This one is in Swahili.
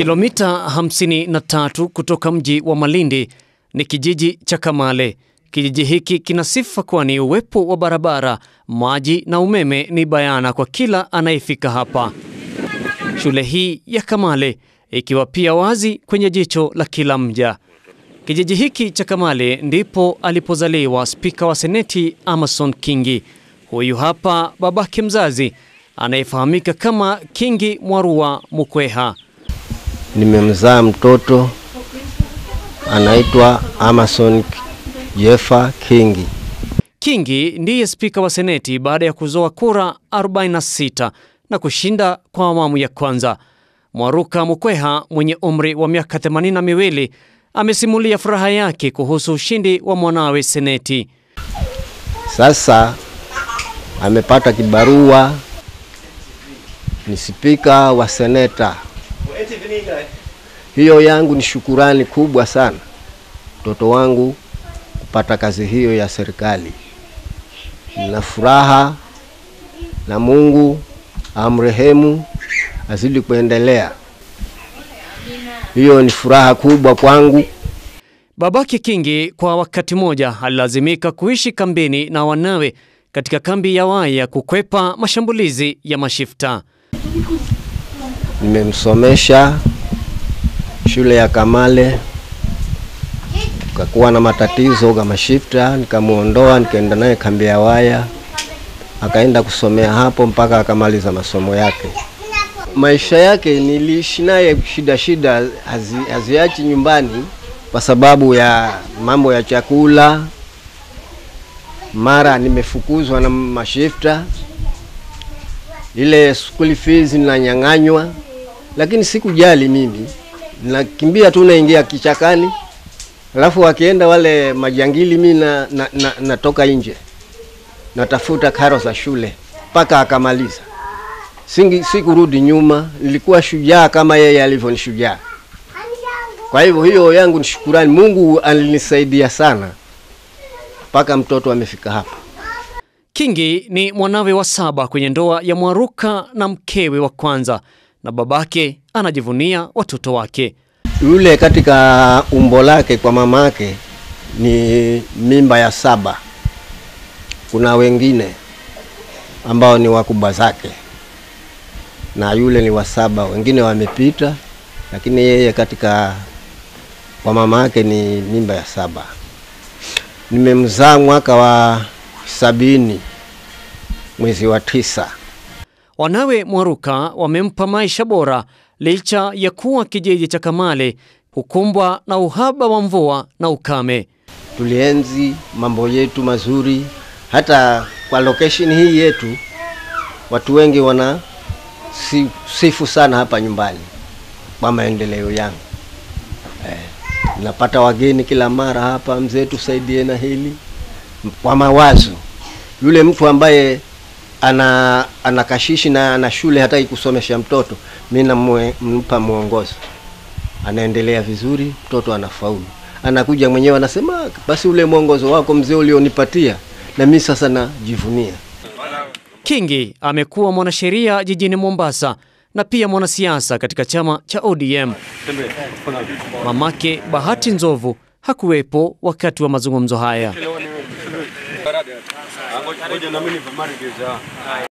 Kilomita 53 kutoka mji wa Malindi ni kijiji cha Kamale. Kijiji hiki kina sifa kwani uwepo wa barabara, maji na umeme ni bayana kwa kila anayefika hapa. Shule hii ya Kamale ikiwa pia wazi kwenye jicho la kila mja. Kijiji hiki cha Kamale ndipo alipozaliwa spika wa seneti Amason Kingi. Huyu hapa babake mzazi anayefahamika kama Kingi Mwarua Mukweha. Nimemzaa mtoto anaitwa Amason Jeffa Kingi. Kingi ndiye spika wa seneti baada ya kuzoa kura 46 na kushinda kwa awamu ya kwanza. Mwaruka Mukweha mwenye umri wa miaka themanini na miwili amesimulia furaha yake kuhusu ushindi wa mwanawe seneti. Sasa amepata kibarua, ni spika wa seneta. Hiyo yangu ni shukurani kubwa sana, mtoto wangu kupata kazi hiyo ya serikali. Nina furaha na Mungu amrehemu, azidi kuendelea. Hiyo ni furaha kubwa kwangu. Babake Kingi kwa wakati mmoja alilazimika kuishi kambini na wanawe katika kambi ya Waya kukwepa mashambulizi ya mashifta. Nimemsomesha shule ya Kamale, kakuwa na matatizo kama shifta, nikamuondoa nikaenda naye kambi ya Waya, akaenda kusomea hapo mpaka akamaliza masomo yake. Maisha yake niliishi naye shida shida, hazi, haziachi nyumbani kwa sababu ya mambo ya chakula. Mara nimefukuzwa na mashifta, ile school fees ninanyang'anywa, lakini sikujali mimi, nakimbia tu naingia kichakani, alafu wakienda wale majangili, mi na, na, na, natoka nje natafuta karo za shule mpaka akamaliza. Singi, sikurudi nyuma, nilikuwa shujaa kama yeye alivyo ni shujaa. Kwa hivyo hiyo yangu ni shukurani, Mungu alinisaidia sana mpaka mtoto amefika hapa. Kingi ni mwanawe wa saba kwenye ndoa ya Mwaruka na mkewe wa kwanza, na babake anajivunia watoto wake. Yule katika umbo lake kwa mama yake ni mimba ya saba. Kuna wengine ambao ni wakubwa zake, na yule ni wa saba, wengine wamepita, lakini yeye katika kwa mama yake ni mimba ya saba. Nimemzaa mwaka wa sabini mwezi wa tisa. Wanawe Mwaruka wamempa maisha bora licha ya kuwa kijiji cha Kamale hukumbwa na uhaba wa mvua na ukame. Tulienzi mambo yetu mazuri, hata kwa location hii yetu watu wengi wana si, sifu sana hapa nyumbani kwa maendeleo yangu eh, napata wageni kila mara hapa, mzee, tusaidie na hili kwa mawazo. Yule mtu ambaye ana ana kashishi na ana shule hataki kusomesha mtoto, mi nampa mwongozo, anaendelea vizuri, mtoto anafaulu, anakuja mwenyewe anasema, basi ule mwongozo wako mzee ulionipatia na mi sasa najivunia. Kingi amekuwa mwanasheria jijini Mombasa na pia mwanasiasa katika chama cha ODM. Mamake Bahati Nzovu hakuwepo wakati wa mazungumzo haya.